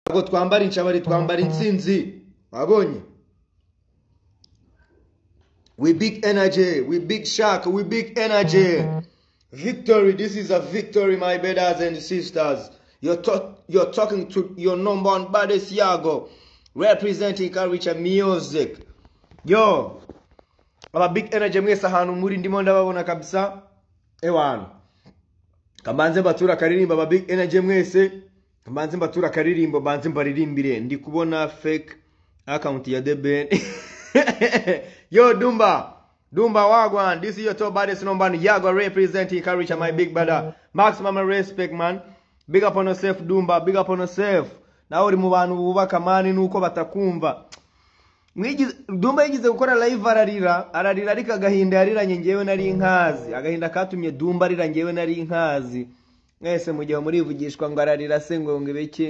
ntabwo twambara inshabari twambara intsinzi wabonye we big energy we big shark we big energy victory this is a victory my brothers and sisters you're, talk, you're talking to your number one buddy siago representing karica music yo aba big energy mwese ahantu muri ndimo ndababona kabisa ewana kamanze mbatura akaririmbo aba big energy mwese kamanze mbatura akaririmbo mbanze mbaririmbire ndi kubona fake account ya debn yo dumba dumba wagwan this is your top baddest number one yago representing karicha my big brother maximum respect man big up on yourself dumba big up on yourself nawe uri mu bantu bubaka mani nuko batakumva Mwigize- dumba yigize gukora live ararira ararira ariko agahinda yariranye ngewe nari nkazi agahinda katumye dumba arira ngewe nari nkazi mwese mu gihe murivugishwa ngo ararira se ngo ngo ibiki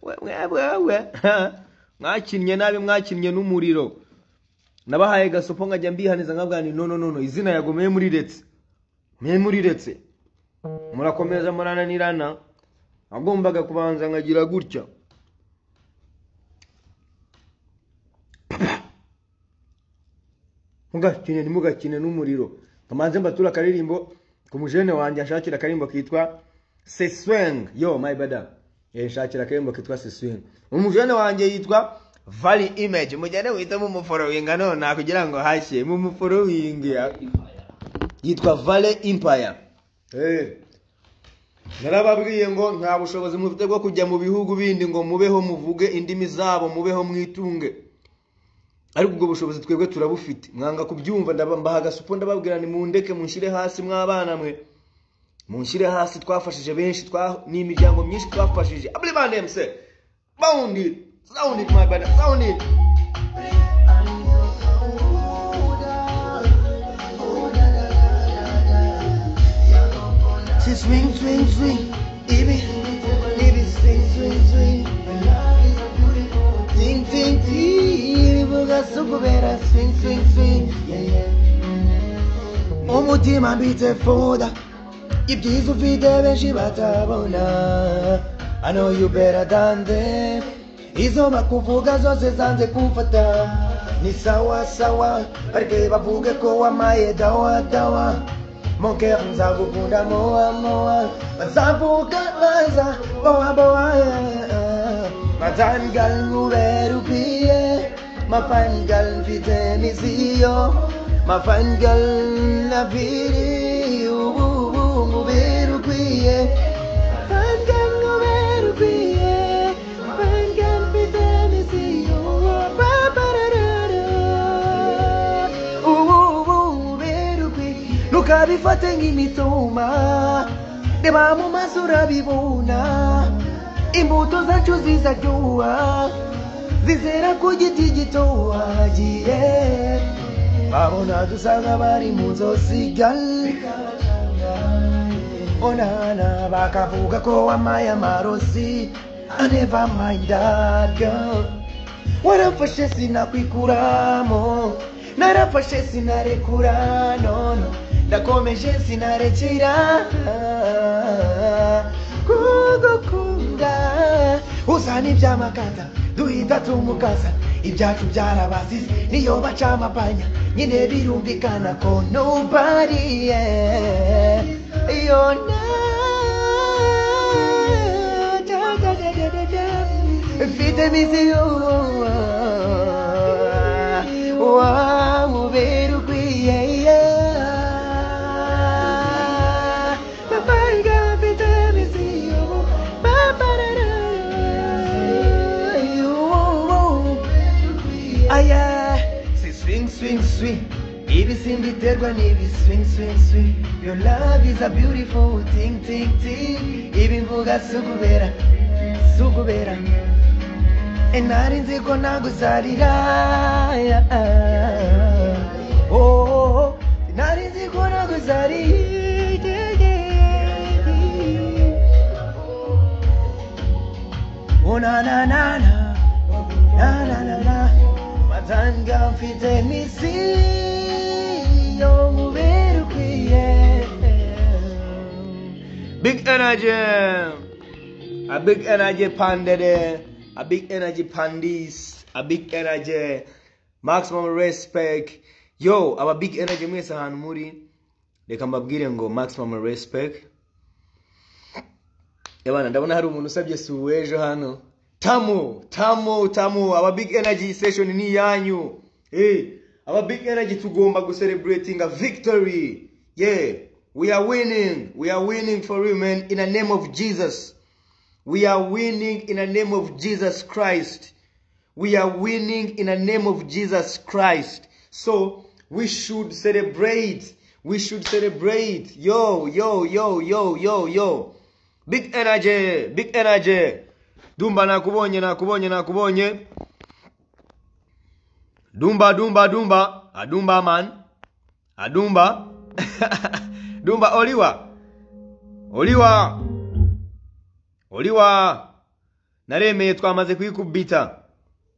we mwebwe we mwakinnye nabi mwakinnye n'umuriro nabahaye gasopo nkajya mbihaniza nkabwira nti no no no no izina yagomeye muriretse mwe muriretse murakomeza murananirana agombaga kubanza nkagira gutya mugakine ntimugakine n'umuriro kamanze mbatura akaririmbo ku mujene wanjye ashakira akaririmbo kitwa sesweng yo my brother yashakira akaririmbo kitwa sesweng umujene wanjye yitwa vali image mujyane witamo umuforowinga none kugira ngo hashye mu muforowinga yitwa vale empire Eh. narababwiye ngo nta bushobozi mufite bwo kujya mu bihugu bindi ngo mubeho muvuge indimi zabo mubeho mwitunge ariko ubwo bushobozi twebwe turabufite mwanga kubyumva ndaba- mbaha agasupo ndababwira ni mundeke munshyire hasi mw'abana mwe munshyire hasi twafashije benshi twa- ni imiryango myinshi twafashije aburi bandemse bawundi sawundi mwabana sawundi Si swing swing swing ibi ibi swing swing swing ting ting ting ibuga sukubera swing swing swing yeah yeah umutima mbitse foda ibyiza ufite benshi batabona I know you better than them izo bakuvuga zose zanze kumfata ni sawa sawa bareke bavuge ko wamaye dawa dawa monke nzagukunda moa moa bazavuga baza boa boa matangal nguberubiye mafangal mfite miziyo mafangal nabiri ubu nguberukwiye ukabifate nk'imitoma reba mu maso urabibona imbuto zacu zizaryoha zizera ku giti gitohagiye babona dusanga bari mu nzozi onana bakavuga ko wamaye amarozi I never mind that girl warafashe sinakwikuramo narafashe sinarekura nono ndakomeje sinarekera kugukunda uzana ibyamakata duhita tumukasa ibyacu byarabasize niyo baca amapanya nyine birumvikana ko nobody yeah. yona da, da, da, da, da, da. mfite misiyo wa mubera ukwiye yeah. Babaga mfite misiyo babarara aya si swing swing swing ibisimba biterwa n'ibi swing swing swing your love is a beautiful thing thing thing ibi mvuga sugubera sugubera E nari nzi ko nagusarira oh, oh, oh. nari nzi ko nagusarira Oh na na na na, na na na na, matanga mfite misi yo mubera ukwiye. Big energy, A big energy pandede. A big energy pandis. A big energy. Maximum respect. Yo, aba big energy mwese ahantu muri reka mbabwire ngo maximum respect. Yabana ndabona hari umuntu usabye si uw'ejo hano. Tamu, tamu, tamu. Aba big energy session ni yanyu. Hey, aba big energy tugomba gucelebrating a victory. Yeah, we are winning. We are winning for you, man. In the name of Jesus. We are winning in the name of Jesus Christ. We are winning in the name of Jesus Christ. So we should celebrate. We should celebrate. Yo, yo, yo, yo, yo, yo. Big energy, big energy. Dumba nakubonye nakubonye nakubonye. Dumba dumba dumba. Adumba man. Adumba. dumba oliwa. Oliwa. Oliwa. Naremeye twamaze kuyikubita.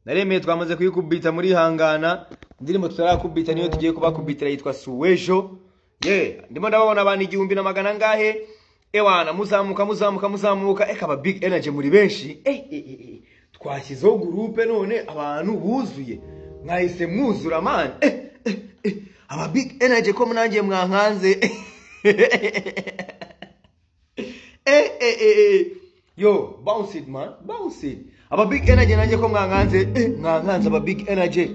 naremeye twamaze kuyikubita muri hangana indirimbo tutarakubita niyo tugiye kubakubitira yitwa suwejo ye ndimo ndababona abantu igihumbi na magana ngahe ewana muzamuka muzamuka muzamuka eka aba big energy muri benshi Eh, eh, eh, eh. twashyizeho gurupe none abantu buzuye mwahise mwuzura mani Eh, eh, eh. aba big energy ko nanjye mwankanze eh, eh, eh, eh. yo bounce it man bounce it aba big energy nanjye ko mwankanze eh, mwankanze aba big energy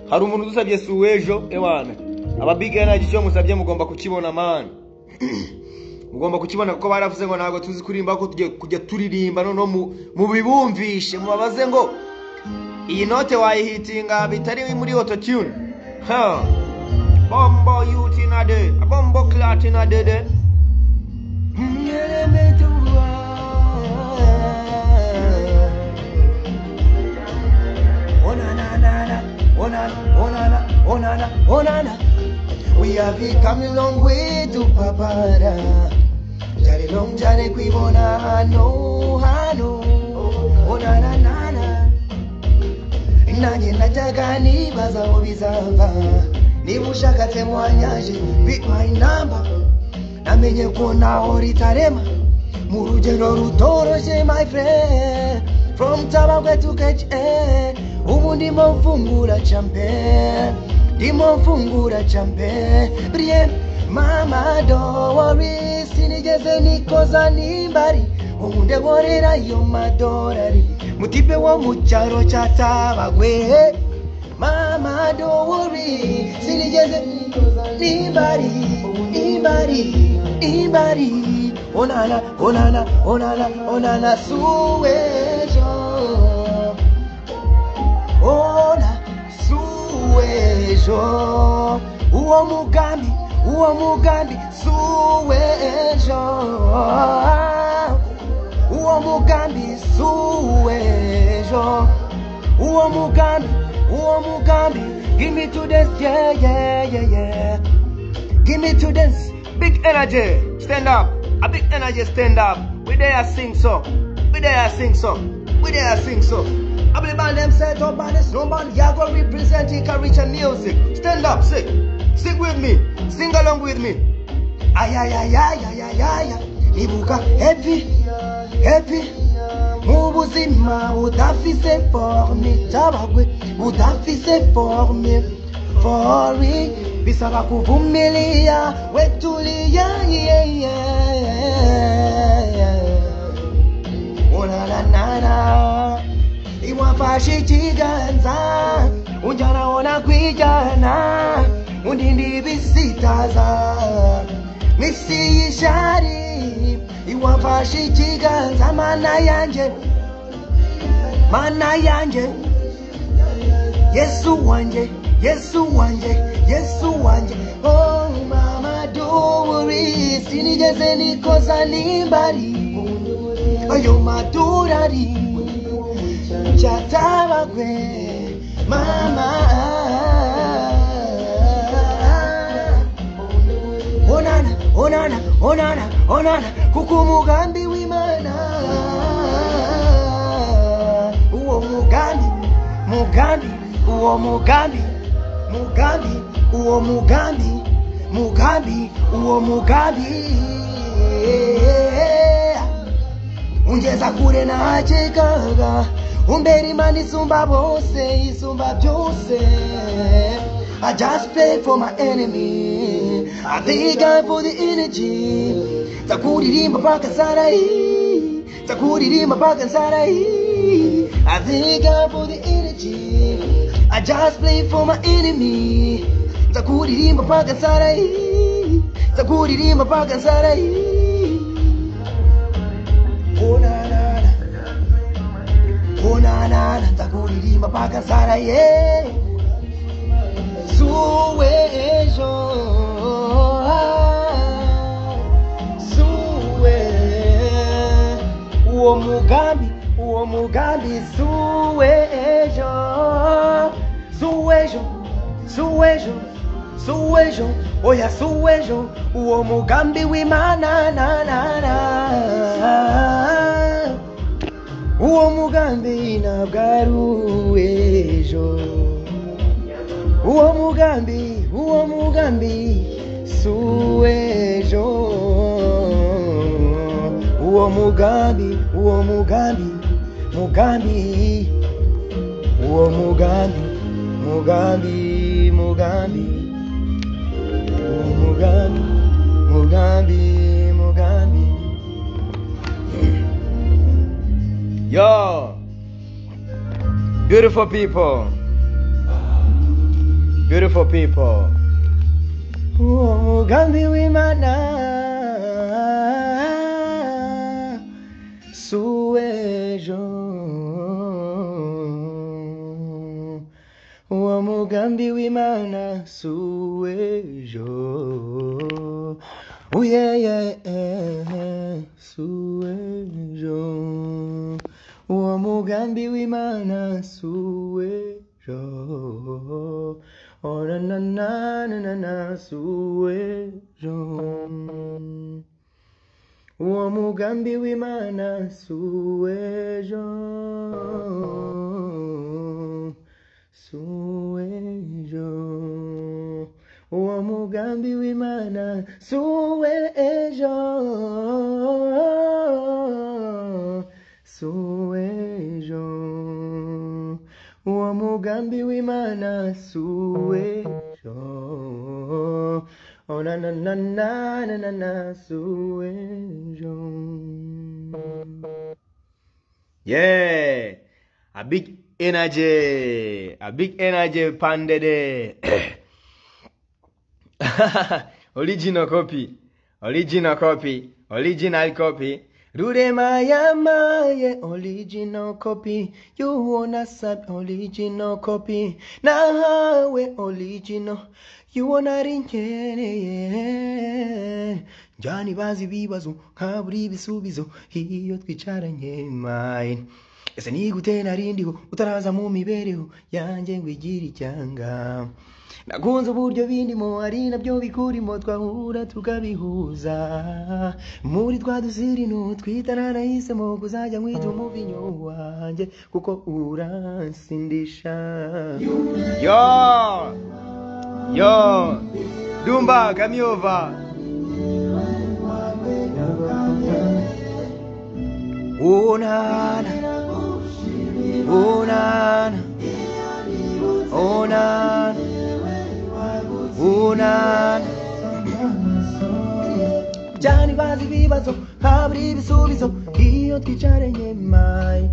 hari umuntu udusabye si uw'ejo ewana aba big energy icyo musabye mugomba kukibona man mugomba kukibona kuko baravuze ngo ntabwo tuzi kuririmba ko tugiye kujya turirimba noneho mu- mubibumvishe mubabaze ngo iyi note wayihitinga bitari muri autotune ha bombo yutinade bombo klatinadede We have come a long way to Papara. Jare long jare kwibona hano hano. Ona na na na. nanjye najyaga nibaza aho bizava niba ushakatse mwanyaje be my number namenye ko ntaho ritarema mu rugendo rutoroshye my friend from tabagwe to catch eh ubu ndimo mfungura champe ndimo mfungura champe brie mama don't worry sinigeze nikoza nimbari ubu ndegorerayo madorari mutipe wo mu cyaro cya tabagwe mama don't worry sinigeze nimbari nimbari nimbari onana onana onana onana suwejo ona suwejo uwo mugambi uwo mugambi suwejo uwo mugambi suwejo uwo mugambi uwo mugambi give me to this yeah yeah yeah yeah give me to this big energy stand up a big energy stand up we there sing so we there sing so we there sing so I believe by them set up by the snowman Yago representing Karicha music stand up sing sing with me sing along with me ayayayayayaya ibuka hepi hepi mu buzima budafise forme cyabagwe budafise forme fori bisaba kuvumilia wetulia yeah, yeah, yeah. Olalanana Iwafashe ikiganza Unjanaona kwijana Undindibisitaza Nisiyishari Iwafashe ikiganza mana yanje Mana yanje Yesu wanje, Yesu wanje, Yesu wanje. Oh mama don't worry, sinigeze nikosa nimbali. Ayo madurari, chatabagwe, mama. onana onana onana onana kuko umugambi w'imana uwo mugambi mugambi uwo mugambi mugambi uwo mugambi mugambi uwo mugambi ungeza kure najyegaga umbera imana isumba bose isumba byose I just pray for my enemy I thank God for the energy takuririmba mpaka nsarayi takuririmba mpaka nsarayi I thank God for the energy I just pray for my enemy takuririmba mpaka nsarayi takuririmba mpaka nsarayi onanana onanana takuririmba mpaka nsara ye zuwe ejo zuwe uwo mugambi uwo mugambi zuwe ejo zuwe ejo zuwe ejo zuwe ejo oya zuwe ejo uwo mugambi w'imana na na na uwo mugambi ntabwo ari uw'ejo uwo mugambi uwo mugambi si uw'ejo uwo mugambi uwo mugambi mugambi uwo mugambi mugambi mugambi uwo mugambi mugambi mugambi Yo, beautiful people, beautiful people. uwo mugambi w'imana si uw'ejo uwo mugambi w'imana si uw'ejo uyeye si uw'ejo uwo mugambi w'imana si uw'ejo Oh, na na na na na na si uw'ejo uwo mugambi w'imana si uw'ejo si uw'ejo uwo mugambi w'imana si uw'ejo si uw'ejo uwo mugambi w'imana si uw'ejo Oh, na na na na na na na si uw'ejo Yeah, a big energy, a big energy pandede. original copy, original copy, original copy. Rurema yamaye original copy you wanna sub original copy nawe original you wanna ringereye njani bazi ibibazo nkabura ibisubizo iyo twicaranye mine ese nigute narindiho utaraza mu mibereho yanjye ngo igire icyanga nakunze uburyo bindimo ari nabyo bikurimo twahura tukabihuza muri twa dusirinu twitana nahisemo kuzajya nkwita umuvinyo wanjye kuko uransindisha Yo, yo, Dumba, come over. unana unana unana unana cyane bazi ibibazo habura ibisubizo iyo twicaranye mayi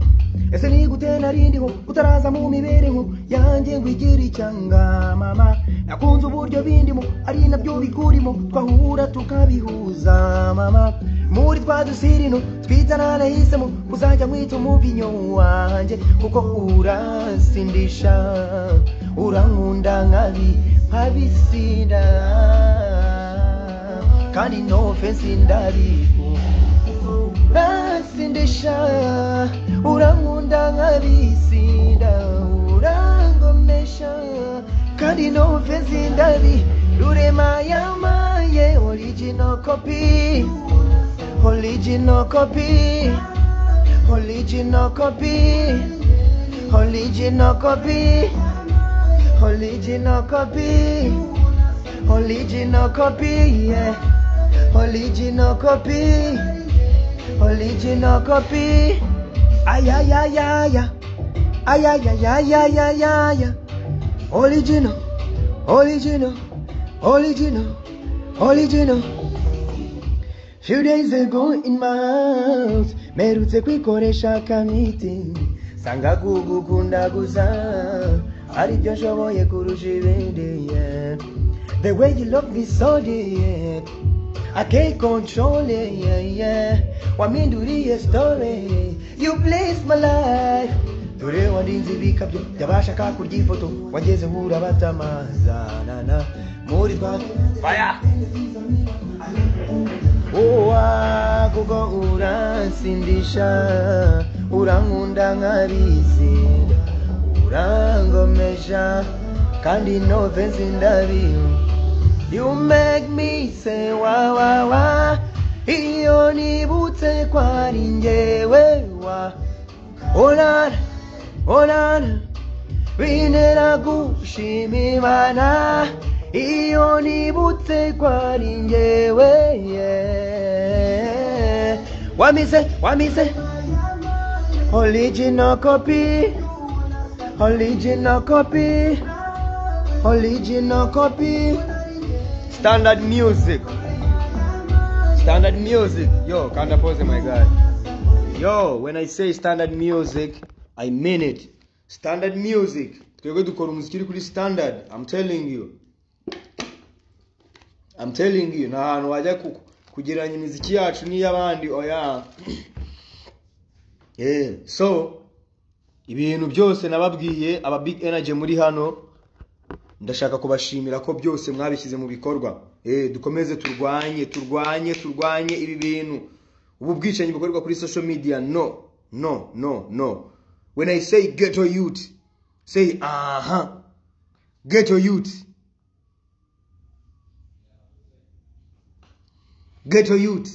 ese ni gute narindiho utaraza mu mibereho yanjye ngo igire icyanga mama nakunze uburyo bindimo ari nabyo bikurimo twahura tukabihuza mama muri twa dusirino twitana nahisemo uzajya mwita umuvinyo wanjye kuko uransindisha urankunda nkabi nkabisina kandi no fensi ndabiku basindisha urankunda nkabisinda urangomesha kandi numve zindabi rurema yamaye original copy original copy original copy original copy original copy original copy yeah original copy original copy. Ay, ay, ay, ay, ay. Ay, ay, ay, ay, ay, ay, ay, ay. Original, original, original, original. Few days ago in my house, merutse kwikoresha kamiti. Sanga kugukundaguza, ari byo nshoboye kurusha ibindi. yeah. The way you love me so dear, I can't control it, yeah, yeah. Waminduriye story, you bless my life. dore warinze ibikabyo byabashaka kurya ifoto wageze hura batamanzanana muri twa faya Owa kuko uransindisha urankunda nkabizi urangomesha kandi no offense ndabiyo You make me say wa wa wa iyo nibutse kwari njyewe wa Olana olana binera gushima imana iyo nibutse kwari njyewe yeah. wamize wamize original copy original copy original copy Standard music. Standard music. Yo, kanda pose my guy. Yo, when I say standard music, I mean it. Standard music. Twebwe dukora umuziki uri kuri standard. I'm telling you. I'm telling you. Nta hantu wajya ku- kugereranya imiziki yacu n'iy'abandi oya. Yeah. So, ibintu byose nababwiye aba big energy muri hano ndashaka kubashimira ko byose mwabishyize mu bikorwa eh dukomeze turwanye turwanye turwanye ibi bintu ubu bwicanyi bukorerwa kuri social media no no no no when i say ghetto youth say aha ghetto youth ghetto youth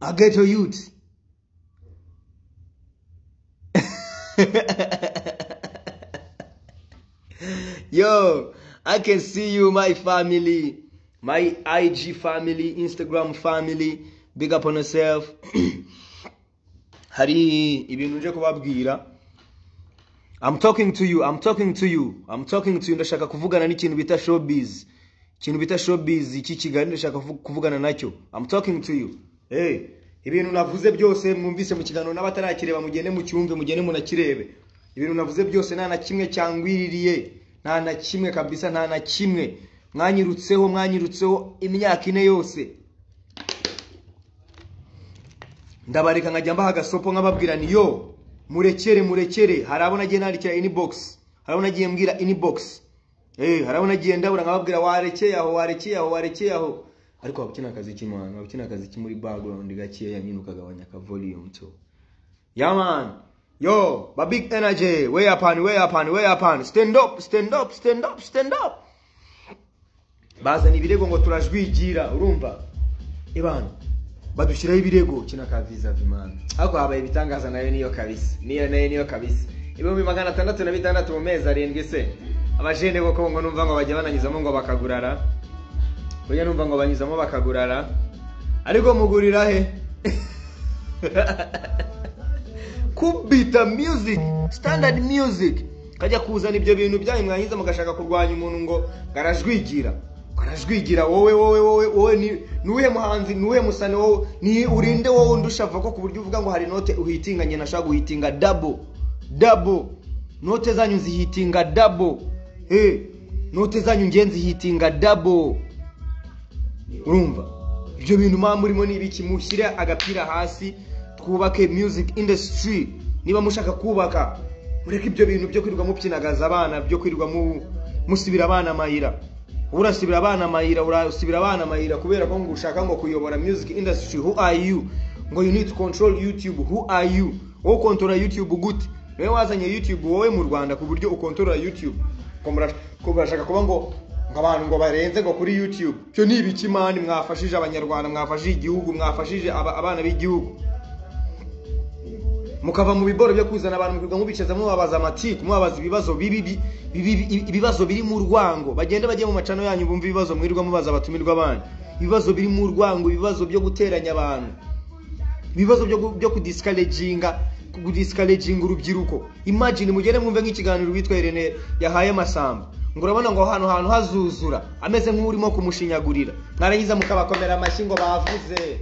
a ghetto youth Yo, I can see you, my family, my IG family, Instagram family. Big up on yourself. Hari ibintu nje kubabwira. I'm talking to you, I'm talking to you, I'm talking to you. Ndashaka kuvugana n'ikintu bita showbiz. Ikintu bita showbiz iki kigali ndashaka kuvu- kuvugana nacyo. I'm talking to you. Hey, ibintu navuze byose mwumvise mu kiganiro n'abatarakireba mugende mucyumve mugende munakirebe. Ibintu navuze byose nta na kimwe cyangwiririye. Nta na kimwe kabisa nta na kimwe. Mwanyirutseho mwanyirutseho imyaka ine yose. ndabareka nkajya mbaha agasopo nkababwira ni yo murekere murekere hari abo nagiye nandikira inbox hari abo nagiye mbwira inbox eh hari abo nagiye ndabura nkababwira warekeye aho warekeye aho warekeye aho ariko waba ukina akazi k'imana waba ukina akazi ki muri background gakeya nyine ukagabanya ka volume to yeah man yo ba big energy way up and way up and way up and stand up stand up stand up stand up bazana ibirego ngo turajwigira urumva ebana badushyiraho ibirego kino ka visa vimana ariko habaye ibitangaza nayo niyo kabisa niyo nayo niyo kabisa ibihumbi magana atandatu na bitandatu mu mezi arindwi se abajene koko ngo numva ngo bajya bananyuzamo ngo bakagurara bajya numva ngo banyuzamo bakagurara ariko mugurira he kubita music standard music kajya kuzana ibyo bintu byanyu mwahize mugashaka kurwanya umuntu ngo ngo arajwigira ngo arajwigira wowe wowe wowe wowe ni nuwe muhanzi nuwe musane wowe ni urinde wowe ndusha ko ku buryo uvuga ngo hari note uhitinganye nashaka guhitinga dabo dabo note zanyu zihitinga dabo hey note zanyu ngenzi hitinga dabo urumva ibyo bintu muba murimo ni ibiki mushyire agapira hasi twubake music industry niba mushaka kubaka mureke ibyo bintu byo kwirirwa mupyinagaza abana byo kwirirwa mu- musibira abana amayira uba urasibira abana amayira urasibira abana amayira kubera ko ngo ushaka ngo kuyobora music industry who are you ngo you need to control youtube who are you wowe ukontorora youtube gute niwe wazanye youtube wowe mu rwanda ku buryo ukontorora youtube ngo murash- ko murashaka kuba ngo ngo abantu ngo barenze ngo kuri youtube cyo ni ibiki mani mwafashije abanyarwanda mwafashije igihugu mwafashije aba- abana b'igihugu mukava mu biboro byo kuzana abantu mukirwa mubicaza mubabaza amatiku mubabaza ibibazo bibi bi- bibi- bi- ibibazo biri mu rwango bagende bajye mu macano yanyu bumve ibibazo mwirirwa mubaza abatumirwa banyu ibibazo biri mu rwango ibibazo byo guteranya abantu ibibazo byo gu- byo kudiscouraginga kudiscouraginga urubyiruko imagine mugere mwumve nk'ikiganiro witwa Irene yahaye masamba ngo urabona ngo ahantu hantu hazuzura ameze nk'urimo kumushinyagurira mwarangiza mukabakomera amashyi ngo bavuze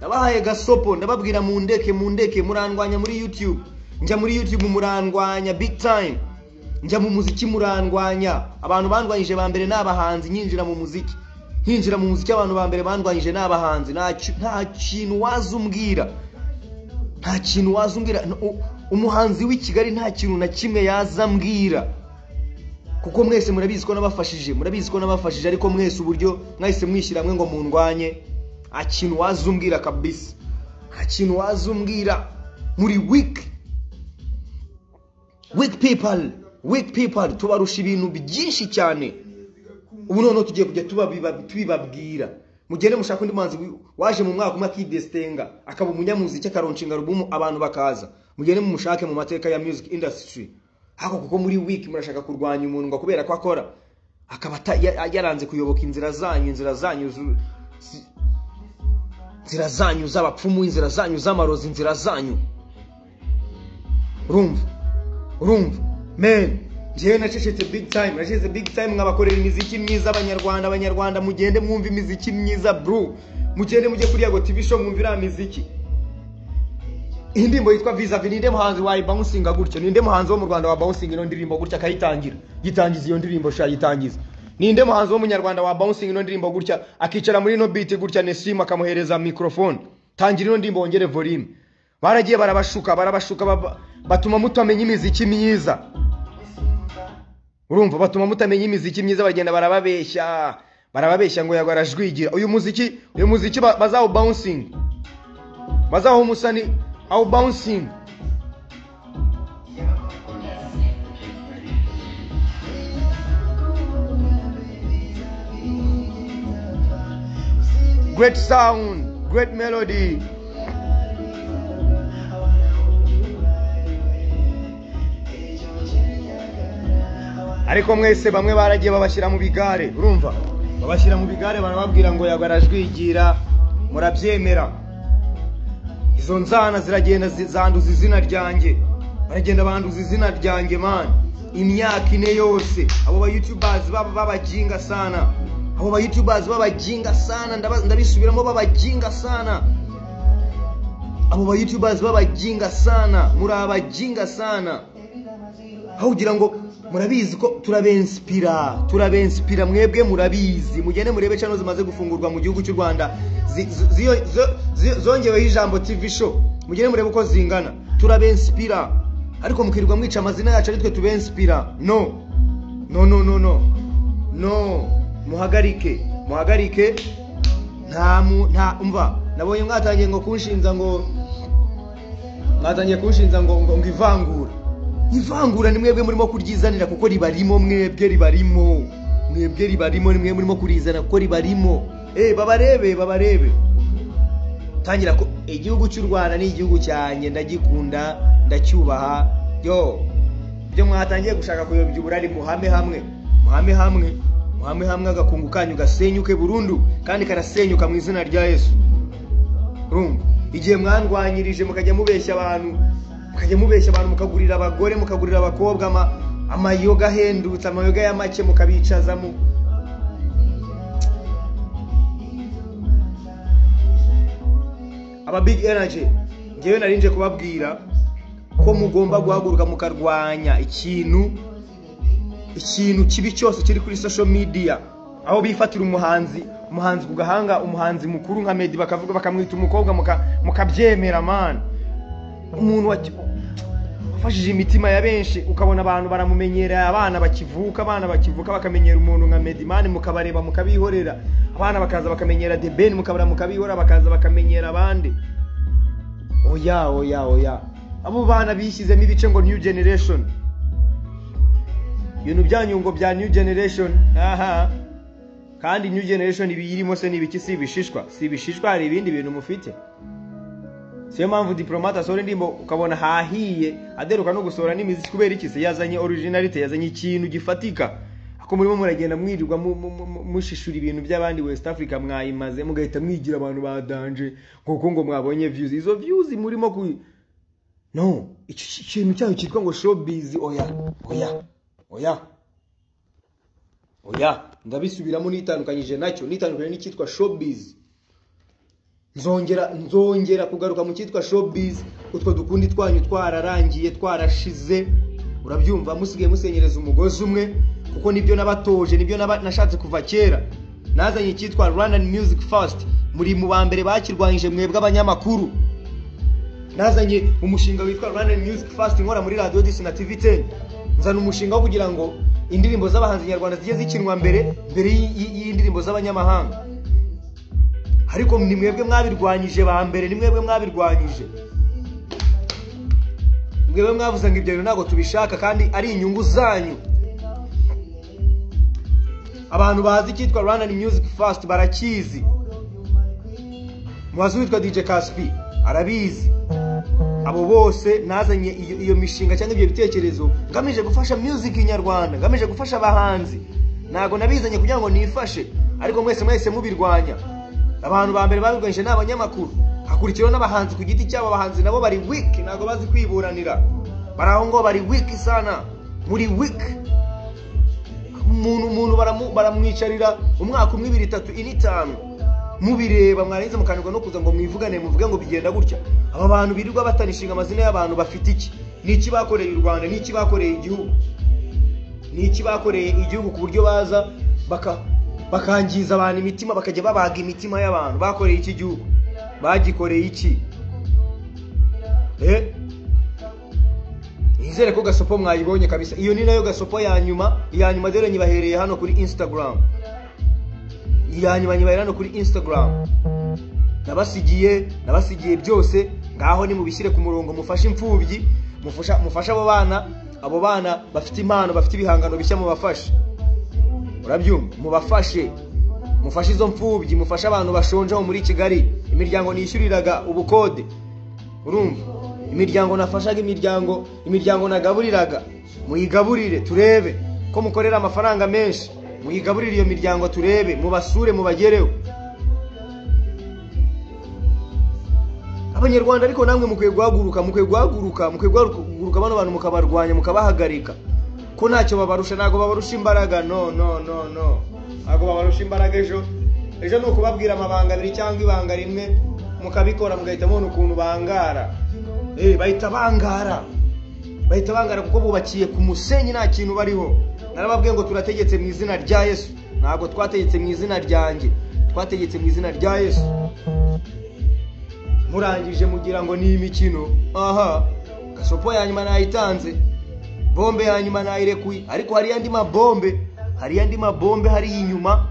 nabahaye gasopo ndababwira mundeke mundeke murandwanya muri youtube njya muri youtube murandwanya big time njya mu muziki murandwanya abantu bandwanyije ba mbere ni abahanzi nyinjira mu muziki hinjira mu muziki abantu ba mbere bandwanyije ni abahanzi nta ki- nta kintu waza umbwira nta kintu waza umbwira N- u- umuhanzi w'i kigali nta kintu na kimwe yaza ambwira kuko mwese murabizi ko nabafashije murabizi ko nabafashije ariko mwese uburyo mwahise mwishyira hamwe ngo mundwanye nta kintu waza umbwira kabisa nta kintu waza umbwira muri wiki wiki people wiki people tubarusha ibintu byinshi cyane ubu noneho tugiye kujya tubabiba- tubibabwira mugende mushaka undi muhanzi wi- waje mu mwaka umwe akidesitenga akaba umunyamuziki akaronshinga alubumu abantu bakaza mugende mumushake mu mateka ya music industry ariko kuko muri wiki murashaka kurwanya umuntu ngo kubera ko akora akaba ata- ya- yaranze kuyoboka inzira zanyu inzira zanyu zu- zi- inzira zanyu z'abapfumu inzira zanyu z'amarozi inzira zanyu urumva urumva men njyewe nacecetse big time nacecetse big time nkabakorera imiziki myiza abanyarwanda abanyarwanda mugende mwumve imiziki myiza bro mugende mujye kuri yago tv show mwumve iriya miziki iyi ndirimbo yitwa vizavi ninde muhanzi wayibawunsinga gutyo ninde muhanzi wo mu rwanda wabawunsinga ino ndirimbo gutya akayitangira yitangiza iyo ndirimbo sha yitangiza ninde muhanzi w'umunyarwanda wabawunsinga ino ndirimbo gutya akicara muri ino biti gutya nesimu akamuhereza mikorofone tangira ino ndirimbo wongere volume baragiye barabashuka barabashuka baba- batuma mutamenya imiziki myiza urumva batuma mutamenya imiziki myiza bagenda barababeshya barababeshya ngo yago arajwigira uyu muziki uyu muziki ba- bazawubawunsinga bazaho umusani awu bawunsinga great sound great melody ariko mwese bamwe baragiye babashyira mu bigare urumva babashyira mu bigare barababwira ngo yago arajwigira murabyemera izo nzana ziragenda zi- zanduza izina ryanjye baragenda banduza izina ryanjye mani imyaka ine yose abo bayutubazi baba babajinga sana abo bayutubazi babajinga sana ndaba- ndabisubiramo babajinga sana abo bayutubazi babajinga sana muri abajinga sana aho ugira ngo murabizi ko turabenspira turabenspira mwebwe murabizi mugende murebe channel zimaze gufungurwa mu gihugu cy'u rwanda zi- zi- ziyo- zo- zi- zongeweho ijambo tv show mugende murebe uko zingana turabenspira ariko mukirirwa mwica amazina yacu aritwe tubenspira no no no no no no muhagarike muhagarike nta mu nta umva nabonye mwatangiye ngo kunshinza ngo mwatangiye kunshinza ngo ngo ngo ivangura ivangura ni mwebwe murimo kuryizanira kuko ribarimo mwebwe ribarimo mwebwe ribarimo ni mwebwe murimo kurizana kuko ribarimo eh babarebe babarebe tangira ko igihugu cy'u rwanda ni igihugu cyanjye ndagikunda ndacyubaha yo ibyo mwatangiye gushaka kuyobya uburari muhame hamwe muhame hamwe muhame hamwe agakungu kanyu gasenyuke burundu kandi karasenyuka mu izina rya yesu urumva igihe mwandwanyirije mukajya mubeshya abantu mukajya mubeshya abantu mukagurira abagore mukagurira abakobwa ama- amayoga ahendutse amayoga ya make mukabicaza mu aba big energy ngewe nari nje kubabwira ko mugomba guhaguruka mukarwanya ikintu ikintu kibi cyose kiri kuri social media aho bifatira umuhanzi umuhanzi ku gahanga umuhanzi mukuru nka medi bakavuga bakamwita umukobwa muka- mukabyemera man umuntu waki- wafashije imitima ya benshi ukabona abantu baramumenyera abana bakivuka abana bakivuka bakamenyera umuntu nka medi man mukabareba mukabihorera abana bakaza bakamenyera debeni mukabara mukabihora bakaza bakamenyera abandi oya oya oya abo bana bishyizemo ibice ngo new generation ibintu byanyu ngo bya new generation aha kandi new generation ibiyirimo se ni ibiki si ibishishwa si ibishishwa hari ibindi bintu mufite siyo mpamvu diporomate asohora indirimbo ukabona hahiye aderuka no gusohora n'imiziki kubera iki se yazanye orijinarite yazanye ikintu gifatika ako murimo muragenda mwirirwa mu- mu- mu- mushishura ibintu by'abandi west africa mwayimaze mugahita mwigira abantu badanje kuko ngo mwabonye views izo views murimo ku no iki kintu cyayo cyitwa ngo showbiz oya oya oya oya ndabisubiramo nitandukanyije nacyo nitandukanye n'icyitwa showbiz nzongera nzongera kugaruka mu cyitwa showbiz utwo dukundi twanyu twararangiye twarashize urabyumva musigaye musenyereza umugozi umwe kuko nibyo nabatoje nibyo naba- nashatse kuva kera nazanye icyitwa rwandan music fast muri mu ba mbere bakirwanyije mwebwe abanyamakuru nazanye umushinga witwa Rwandan Music Fast nkora muri Radio Disi na TV 10 nzana umushinga wo kugira ngo indirimbo z'abahanzi nyarwanda zijye zikinwa mbere mbere y'i- y'i- y'indirimbo z'abanyamahanga ariko ni mwebwe mwabirwanyije ba mbere ni mwebwe mwabirwanyije mwebwe mwavuze ngo ibyo bintu ntabwo tubishaka kandi ari inyungu zanyu abantu bazi icyitwa Rwandan Music Fast barakizi mubazi witwa DJ Caspi arabizi abo bose nazanye iyo, iyo mishinga cyangwa ibyo bitekerezo ngamije gufasha music nyarwanda ngamije gufasha abahanzi ntabwo nabizanye kugira ngo nifashe ariko mwese mwese mubirwanya abantu ba mbere babirwanyije ni abanyamakuru hakurikiyeho n'abahanzi ku giti cyabo abahanzi nabo bari weak ntabwo bazi kwiburanira bari aho ngo bari weak sana muri weak umuntu umuntu baramu- baramwicarira umwaka umwe ibiri itatu ine itanu mubireba mwarangiza mukanirwa no kuza ngo mwivugane muvuge ngo bigenda gutya aba bantu birirwa batanishinga amazina y'abantu bafite iki ni iki bakoreye u rwanda ni iki bakoreye igihugu ni iki bakoreye igihugu ku buryo baza baka bakangiza abantu imitima bakajya babaga imitima y'abantu bakoreye iki gihugu bagikoreye iki eh nizere ko gasopo mwayibonye kabisa iyo ni nayo gasopo ya nyuma iya nyuma dore nyibahereye hano kuri instagram iya nyuma nyibahereye hano kuri instagram nabasigiye nabasigiye byose ngaho nimubishyire ku murongo mufashe imfubyi mufasha, mufashe abo bana abo bana bafite impano bafite ibihangano bishya mubafashe urabyumva mubafashe mufashe izo mfubyi mufashe abantu bashonje aho muri kigali imiryango nishyuriraga ubukode urumva imiryango nafashaga imiryango imiryango nagaburiraga muyigaburire turebe ko mukorera amafaranga menshi muyigaburire iyo miryango turebe mubasure mubagereho abanyarwanda ariko namwe mukwiye guhaguruka mukwiye guhaguruka mukwiye guhaguruka bano bantu mukabarwanya mukabahagarika ko ntacyo babarusha ntabwo babarusha imbaraga no no no no ntabwo babarusha imbaraga ejo ejo ni ukubabwira amabanga abiri cyangwa ibanga rimwe mukabikora mugahita mubona ukuntu bangara Eh, bahita bangara bahita bangara kuko bubakiye ku musenyi nta kintu bariho narababwiye ngo turategetse mu izina rya yesu ntabwo twategetse mu izina ryanjye twategetse mu izina rya yesu murangije mugira ngo ni imikino aha gasopo ya nyuma nayitanze bombe ya nyuma nayirekuye ariko hariyo andi mabombe hariyo andi mabombe hariyo inyuma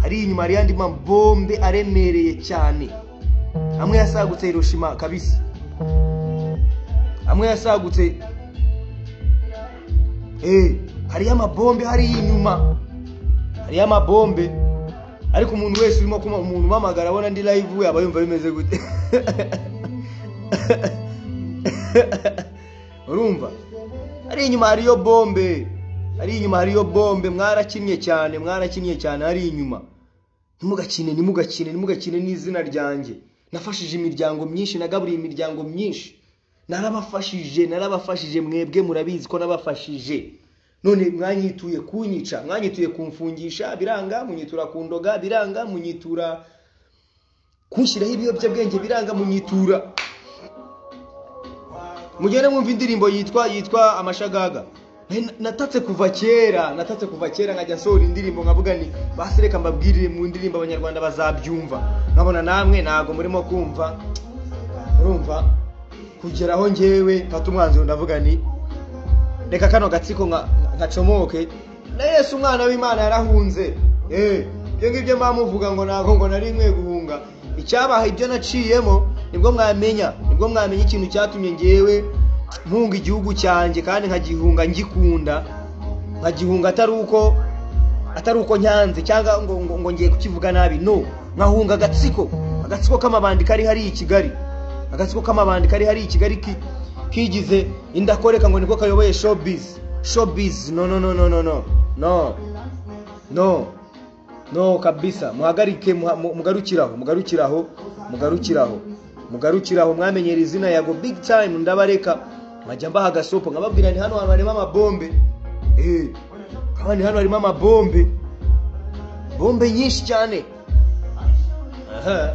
hariyo inyuma hariyo andi mabombe aremereye cyane amwe yasagutse hiroshima kabisa amwe yasagutse eh hariyo amabombe hariyo inyuma hariyo amabombe ariko umuntu wese urimo kuma umuntu umamagara abona ndi live we aba yumva bimeze gute urumva ari inyuma hariyo bombe ari inyuma hariyo bombe mwarakinnye cyane mwarakinnye cyane ari inyuma ntimugakine ntimugakine ntimugakine n'izina ryanjye nafashije imiryango myinshi nagaburiye imiryango myinshi narabafashije narabafashije mwebwe murabizi ko nabafashije none mwanyituye kunyica mwanyituye kumfungisha biranga munyitura ku ndoga biranga munyitura kunshyiraho ibiyobyabwenge biranga munyitura mugende mwumva indirimbo yitwa yitwa amashagaga Nari- natatse kuva kera natatse kuva kera nkajya nsohora indirimbo nkavuga ni basi reka mbabwirire mu ndirimbo abanyarwanda bazabyumva nkabona namwe ntabwo murimo kumva urumva kugera aho ngewe mfata umwanzuro ndavuga ni reka kano gatsiko nka- ngacomoke na yesu umwana w'imana yarahunze Eh, ibyo ngibyo mbamuvuga ngo ntabwo ngo nari nkwiye guhunga icyabaha ibyo naciyemo nibwo mwamenya nibwo mwamenya ikintu cyatumye ngewe mpunga igihugu cyanjye kandi nkagihunga ngikunda nkagihunga atari uko atari uko nyanze cyangwa ngo, ngo, ngo ngiye kukivuga nabi no nkahunga agatsiko agatsiko k'amabandi kari hariya i kigali agatsiko k'amabandi kari hari i kigali ki- kigize indakoreka ngo niko kayoboye showbiz showbiz no no no no no no no no no kabisa muhagarike muha- mu- mugarukiraho mugarukiraho mugarukiraho mugarukiraho mwamenyera izina yago big time ndabareka nkajya mbaha agasopo nkababwira ni hano hantu harimo amabombe Eh, kandi hano harimo amabombe bombe nyinshi cyane aha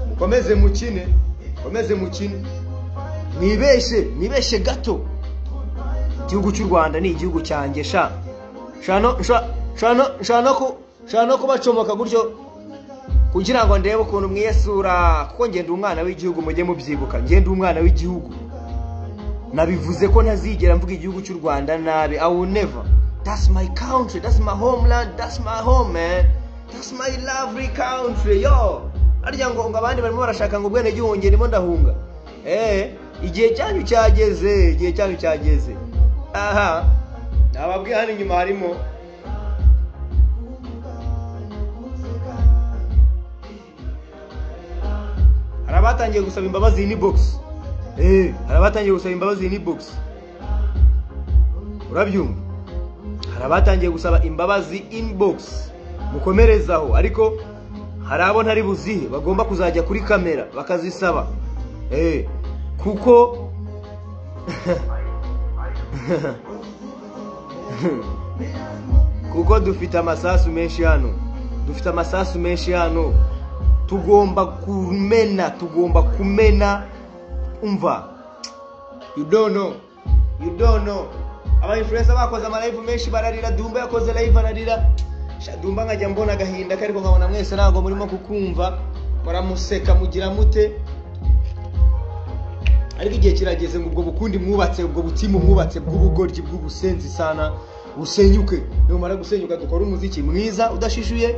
mukomeze mukine mukomeze mukine mwibeshe mwibeshe gato igihugu cy'u rwanda ni igihugu cyanjye sha Shano- sha- shano- shano ku- shano kubacomoka gutyo kugira ngo ndebe ukuntu mwiyasura kuko ngenda umwana w'igihugu mujye mubyibuka ngenda umwana w'igihugu nabivuze ko ntazigera mvuga igihugu cy'u rwanda nabi i will never that's my country that's my homeland that's my home man that's my lovely country yo arya ngo ngo abandi barimo barashaka ngo ubwene ngihunge ndimo ndahunga eh igihe cyanyu cyageze igihe cyanyu cyageze aha nababwiye hano inyuma harimo hari abatangiye gusaba imbabazi ni box eh hari abatangiye gusaba imbabazi ni box urabyumva hari abatangiye gusaba imbabazi inbox mukomerezaho ariko hari abo ntari buzihe bagomba kuzajya kuri kamera bakazisaba eh kuko kuko dufite amasasu menshi hano dufite amasasu menshi hano tugomba kumena tugomba kumena umva you don't know you don't know aba influencer bakoze amalive menshi bararira dumba yakoze live ararira Sha, dumba nkajya mbona agahinda ke ariko nkabona mwese ntabwo murimo kukumva muramuseka mugira mute ariko igihe kirageze ngo ubwo bukundi mwubatse ubwo butimu mwubatse bw'ubugoryi bw'ubusenzi sana busenyuke numara gusenyuka dukore umuziki mwiza udashishuye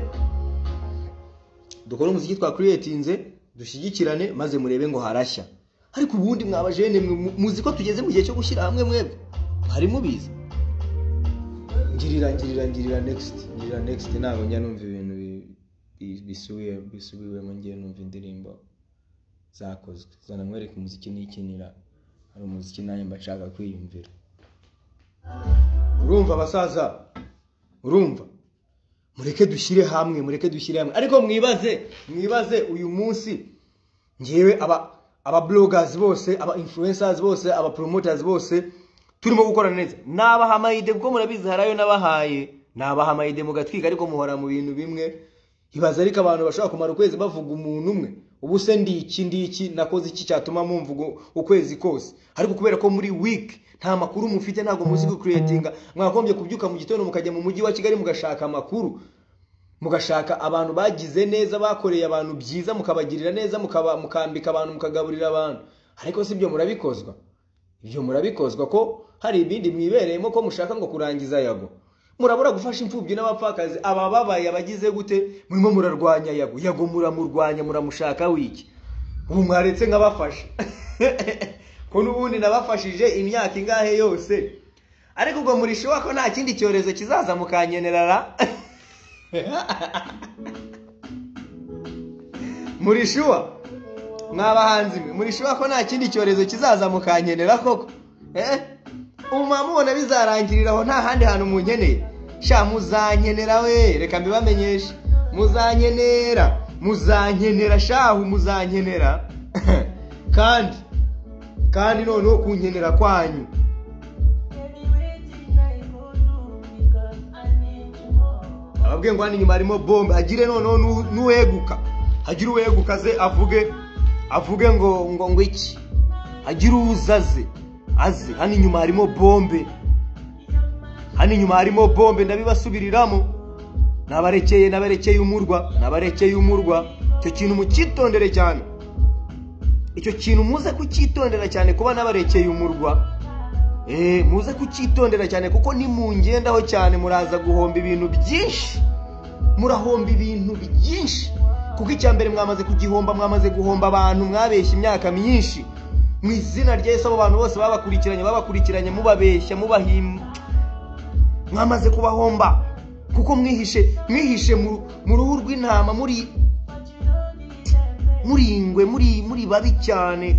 dukore umuziki twakuriyetinze dushyigikirane maze murebe ngo harashya ariko ubundi mwabajene mwe mu- muzi ko tugeze mu gihe cyo gushyira hamwe mwebwe hari mubizi ngirira ngirira ngirira next ngirira next ntabwo njya numva ibintu bi- bi- bisubiye bisubiwemo ngiye numva indirimbo zakozwe zana mwereke umuziki nikinira hari umuziki nanjye mba nshaka kwiyumvira urumva abasaza urumva mureke dushyire hamwe mureke dushyire hamwe ariko mwibaze mwibaze uyu munsi ngewe aba aba bloggers bose aba influencers bose aba promoters bose turimo gukora neza nabaha amayide kuko murabizi harayo nabahaye nabaha amayide mugatwika ariko muhora mu bintu bimwe ibaza ariko abantu bashobora kumara ukwezi bavuga umuntu umwe ubu se ndiki ndiki nakoze iki cyatuma mumva ugu- ukwezi kose ariko kubera ko muri week nta makuru mufite ntabwo muzi kucreatinga mwagombye kubyuka mu gitondo mukajya mu mujyi wa kigali mugashaka amakuru mugashaka abantu bagize neza bakoreye abantu byiza mukabagirira neza mukaba- mukambika abantu mukagaburira abantu ariko si byo murabikozwa ibyo murabikozwa ko hari ibindi mwibereyemo ko mushaka ngo kurangiza yago murabura gufasha imfubyi n'abapfakazi abababaye abagize gute murimo murarwanya yago yago muramurwanya muramushaka wiki ubu mwaretse nkabafasha ko n'ubundi nabafashije imyaka ingahe yose ariko ubwo murishoba ko nta kindi cyorezo kizaza mukanyenerara muri shuwa mwabahanzi mwe muri shuwa ko nta kindi cyorezo kizaza mukankenera koko eh umuma mubona bizarangiriraho nta handi hantu munkeneye sha muzankenera we reka mbibamenyeshe muzankenera muzankenera shahu muzankenera kandi kandi noneho kunkenera kwanyu ababwiye ngo hano inyuma harimo bombe hagire noneho n'u- n'uweguka hagire uweguka ze avuge avuge ngo ngo ngo iki hagire uzaze aze hano inyuma harimo bombe hano inyuma harimo bombe ndabibasubiriramo nabarekeye nabarekeye umurwa nabarekeye umurwa icyo kintu mucyitondere cyane icyo kintu muze kucyitondera cyane kuba nabarekeye umurwa Eh, muze kucyitondera cyane kuko nimungendaho cyane muraza guhomba ibintu byinshi murahomba ibintu byinshi kuko icya mbere mwamaze kugihomba mwamaze guhomba abantu mwabeshya imyaka myinshi mu izina rya yesu abo bantu bose babakurikiranye babakurikiranye mubabeshya mubahimba mwamaze kubahomba kuko mwihishe mwihishe mu mu ruhu rw'intama muri muri ingwe muri muri babi cyane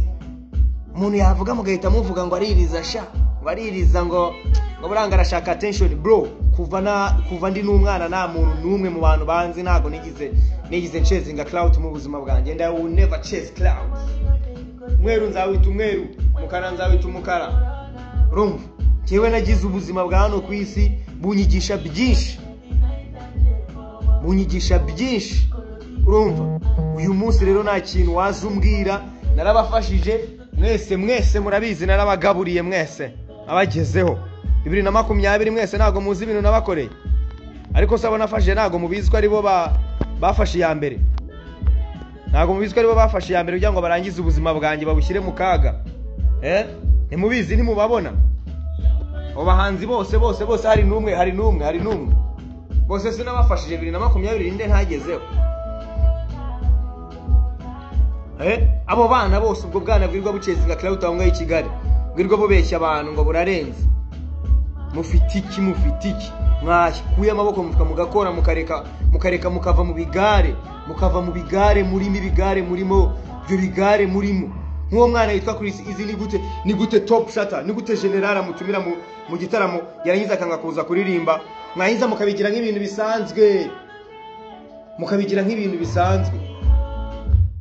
umuntu yavuga mugahita muvuga ngo aririza sha ngo aririza ngo ngo buranga arashaka attention bro kuva na kuva ndi n'umwana nta muntu n'umwe mu bantu banzi ntabwo nigize nigize ncezinga cloud mu buzima bwanjye and I will never chase clouds umweru nzawita umweru umukara nzawita umukara urumva njyewe nagize ubuzima bwa hano ku isi bunyigisha byinshi bunyigisha byinshi urumva uyu munsi rero nta kintu waza umbwira narabafashije mwese mwese murabizi narabagaburiye mwese abagezeho bibiri na makumyabiri mwese ntabwo muzi ibintu nabakoreye ariko se abo nafashije ntabwo mubizi ko aribo ba- bafashe iya mbere ntabwo mubizi ko aribo bafashe iya mbere kugira ngo barangize ubuzima bwanjye babushyire mu kaga Eh? ntimubizi ntimubabona abo bahanzi bose bose bose hari n'umwe hari n'umwe hari n'umwe bose sinabafashije bibiri na makumyabiri ninde ntagezeho Eh, abo bana bose ubwo bwana bwirwa bucezinga cloud aho ngaho i kigali bwirwa bubeshya abantu ngo burarenze mufite iki mufite iki mwashikuye amaboko mufuka mugakora mukareka mukareka mukava mu bigare mukava mu bigare murimo ibigare murimo ibyo bigare murimo nk'uwo mwana yitwa Chris izi ni gute ni gute top shata ni gute general amutumira mu, mu gitaramo yarangiza akanga kuza kuririmba mwarangiza mukabigira nk'ibintu bisanzwe mukabigira nk'ibintu bisanzwe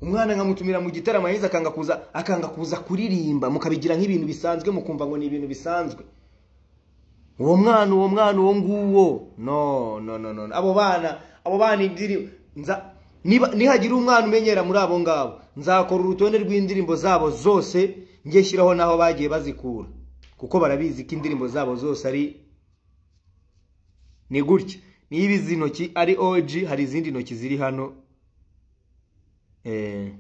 umwana nkamutumira mu gitaramo yarangiza akanga kuza akanga kuza kuririmba mukabigira nk'ibintu bisanzwe mukumva ngo ni ibintu bisanzwe uwo mwana uwo mwana uwo nguwo no no no no abo bana abo bana indirimbo nza niba nihagira umwana umenyera muri abo ngabo nzakora urutonde rw'indirimbo zabo zose njye shyiraho n'aho bagiye bazikura kuko barabizi ko indirimbo zabo zose ari ni gutya niba izi ntoki ari oji hari izindi ntoki ziri hano eh,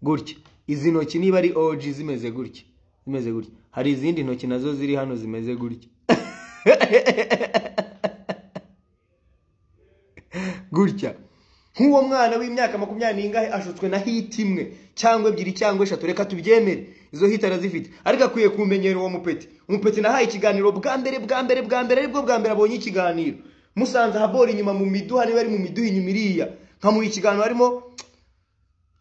gutya izi ntoki niba ari oji zimeze gutya zimeze gutya hari izindi ntoki nazo ziri hano zimeze gutya gutya nk'uwo mwana w'imyaka makumyabiri n'ingahe ashutswe na hiti imwe cyangwa ebyiri cyangwa eshatu reka tubyemere izo hiti arazifite ariko akwiye kumenyera uwo mupeti umupeti nahaye ikiganiro bwa mbere bwa mbere bwa mbere aribwo bwa mbere abonye ikiganiro musanze ahabora inyuma mu miduha niba ari mu miduha inyuma iriya nkamuha ikiganiro arimo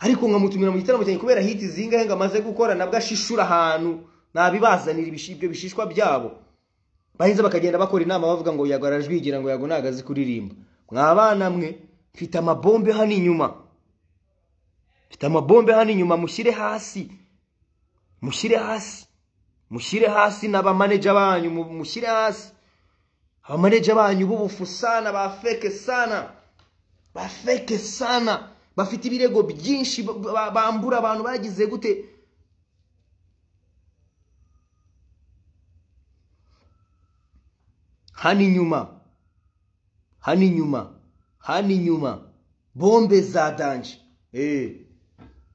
ariko nkamutumira mu gitaramo cyanjye kubera hiti zingahe ngo amaze gukora nabwo ashishura ahantu nabibazanira ibishi- ibyo bishishwa byabo baheza bakagenda bakora inama bavuga ngo yago arajwigira ngo yago ntago azi kuririmba mwa bana mwe mfite amabombe hano inyuma mfite amabombe hano inyuma mushyire hasi mushyire hasi mushyire hasi n'abamaneja banyu mu- mushyire hasi abamaneja banyu b'ubufu sana ba feke sana bafeke sana bafite ibirego byinshi ba- ba- bambura abantu bagize gute hano inyuma hano inyuma hano inyuma bombe za danje Eh,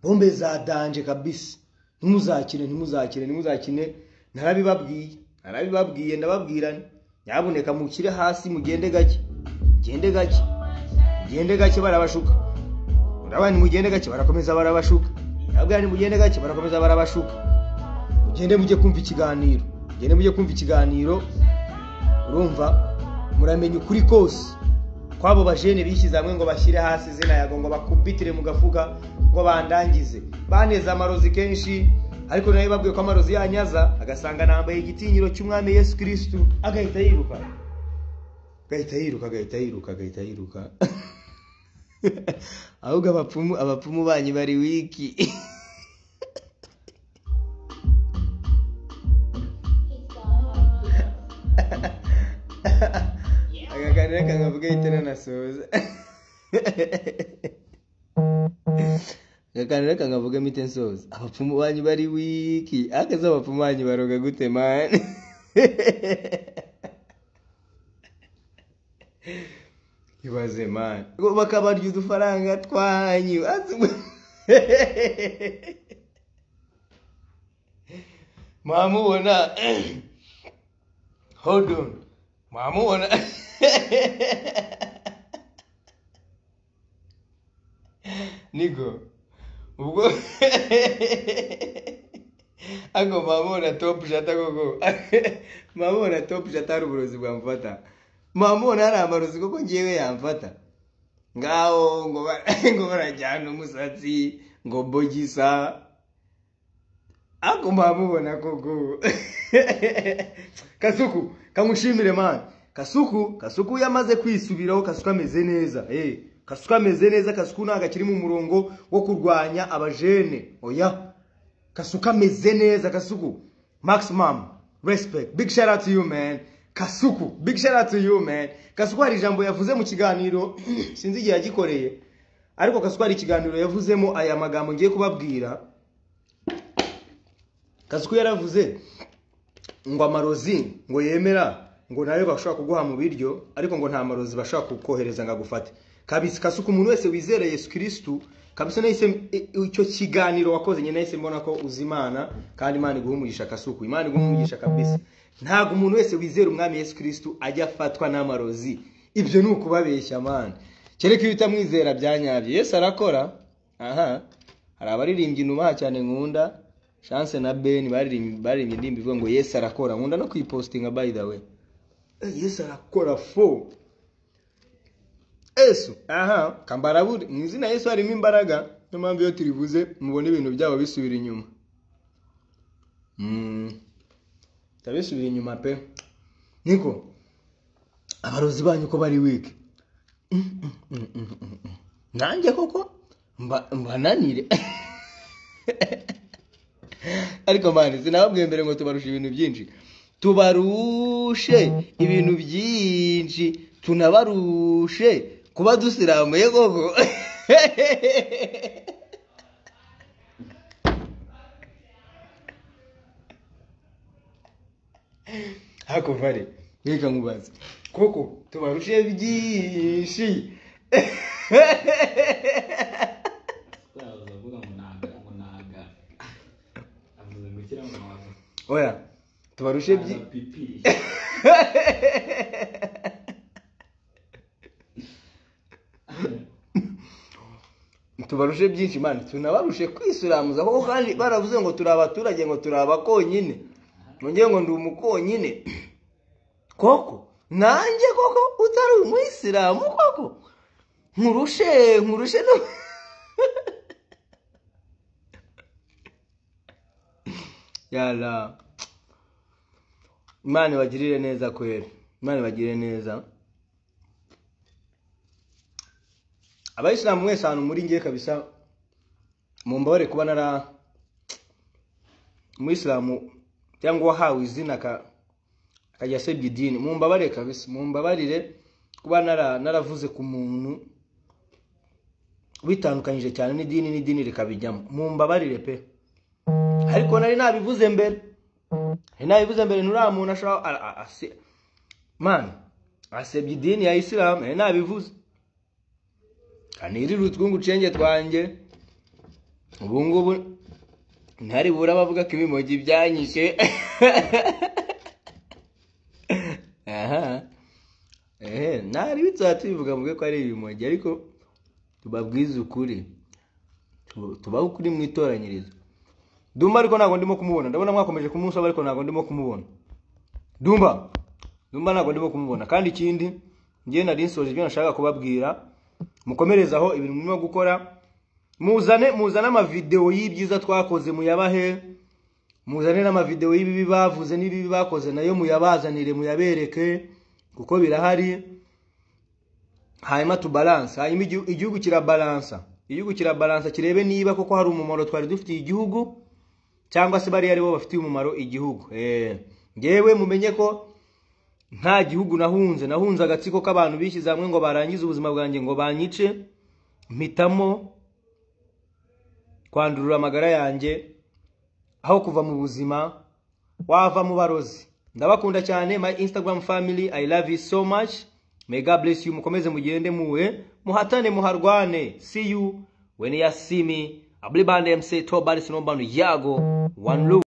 bombe za danje kabisa ntimuzakine ntimuzakine ntimuzakine narabibabwiye narabibabwiye ndababwira nti, nyabuneka mukire hasi mugende gake mugende gake mugende gake barabashuka urabona nimugende gake barakomeza barabashuka ndababwira nti mugende gake barakomeza barabashuka mugende mujye kumva ikiganiro mugende mujye kumva ikiganiro urumva muramenya ukuri kose kwabo bajene bishyize hamwe ngo bashyire hasi izina yago ngo bakubitire mu gafuka ngo bandangize baneze amarozi kenshi ariko nayo babwiye ko amarozi yanyaza agasanga nambaye igitinyiro cy'umwami yesu kirisitu agahita yiruka agahita yiruka agahita yiruka agahita yiruka ahubwo abapfumu abapfumu banyu bari wiki akaganira kakavuga ahita nanasoza akaganira kakavuga mite nsoza abapfumu banyu bari wiki akazi abapfumu banyu baroga gute mani ibaze mani Ngo bakabarya udufaranga twanyu mwamubona hold on mwamubona niko ubwo ako mamubona top shata koko mamubona top shata hari uburozi bwamfata mamubona hari amarozi koko ngewe yamfata ngaho ngo ba- ngo barajyana umusatsi ngo bogisa ariko mwamubona koko kasuku kamushimire mani kasuku kasuku iyo amaze kwisubiraho kasuku ameze neza eh kasuku ameze neza kasuku ntabwo akiri mu murongo wo kurwanya abajene oya kasuku ameze neza kasuku maximum respect big shout out to you man kasuku big shout out to you man kasuku hari ijambo yavuze mu kiganiro sinzi igihe yagikoreye ariko kasuku hari ikiganiro yavuzemo aya magambo ngiye kubabwira kasuku yaravuze ngo amarozi ngo yemera ngo nayo bashobora kuguha mu biryo ariko ngo nta marozi bashobora kukohereza ngo agufate kabisa kasuka umuntu wese wizera yesu kirisitu kabisa nahise e- icyo kiganiro wakoze nyine nahise mbona ko uzi imana kandi imana iguha umugisha kasuku imana iguha umugisha kabisa ntabwo umuntu wese wizera umwami yesu kirisitu ajya afatwa n'amarozi ibyo ni ukubabeshya amana kereka iyo utamwizera byanyabye yesu arakora aha hari abaririmbyi inubaha cyane nkunda chance na ben baririmbye baririmbye indirimbo ivuga ngo yesu arakora nkunda no kuyipositinga by the way Eh, yesu arakora fo yesu aha kambarabure mu izina yesu harimo imbaraga niyo mpamvu iyo turivuze mubona ibintu byabo bisubira inyuma Mm. tabisubira inyuma pe niko abarozi banyu ko bari wiki Mm, mm, mm, mm, mm, mm. nanjye koko mba- mbananire ariko mani sinababwiye mbere ngo tubarushe ibintu byinshi tubarushe ibintu byinshi tunabarushe kuba dusiramuye koko hakuva re reka nkubaze koko tubarushe byinshi Yabuze avuga ngo nanga ngo nanga. Avuze ngo kira ngo nanga. oya tubarushe byi Nanga pipi. tubarushe byinshi mani tunabarushe kwisiramuza kuko kandi baravuze ngo turi abaturage ngo turi abakonyine nongeye ngo ndi umukonyine koko nanjye koko utari umuyisilamu koko nkurushe nkurushe no yara imana ibagirire neza kweri imana ibagirire neza abayisilamu mwese ahantu muri ngiye kabisa mumbabare kuba nara umuyisilamu cyangwa uwahawe izina aka- akajya asebya idini mumbabare kabisa mumbabarire kuba nara naravuze ku muntu bitandukanyije cyane n'idini n'idini rikabijyamo mumbabarire pe ariko nari nabivuze mbere nari nabivuze mbere nuriya muntu ashobora a- a- ase- man asebya idini ya isilamu nari nabivuze kanirira utwungu ucenge twanjye ubu ngubu ntari bura bavuga ko ibimogi byanyishe aha ehe ntari bituma tubivuga mvuge ko ari ibimogi ariko tubabwize ukuri Tu- tubaho ukuri mu itoranyirizo dumba ariko ntabwo ndimo kumubona ndabona mwakomeje kumusaba ariko ntabwo ndimo kumubona dumba dumba ntabwo ndimo kumubona kandi ikindi njyewe nari nsoje ibyo nashaka kubabwira mukomerezaho ibintu murimo gukora muzane muzane amavidewo y'ibyiza twakoze muyabahe muzane n'amavidewo y'ibibi bavuze n'ibibi bakoze nayo muyabazanire muyabereke kuko birahari hanyuma tubaranse hanyuma igihu- igihugu kirabaransa igihugu kirabaransa kirebe niba koko hari umumaro twari dufitiye igihugu cyangwa se bariya aribo bafitiye umumaro igihugu Eh, ngewe mumenye ko nta gihugu nahunze nahunze agatsiko k'abantu bishyize hamwe ngo barangize ubuzima bwanjye ngo banyice mpitamo kwandurura amagara yanjye aho kuva mu buzima wava mu barozi ndabakunda cyane my instagram family i love you so much may god bless you mukomeze mugende muwe muhatane muharwane see you when you see me ablibande mc tobarisinombano yago one love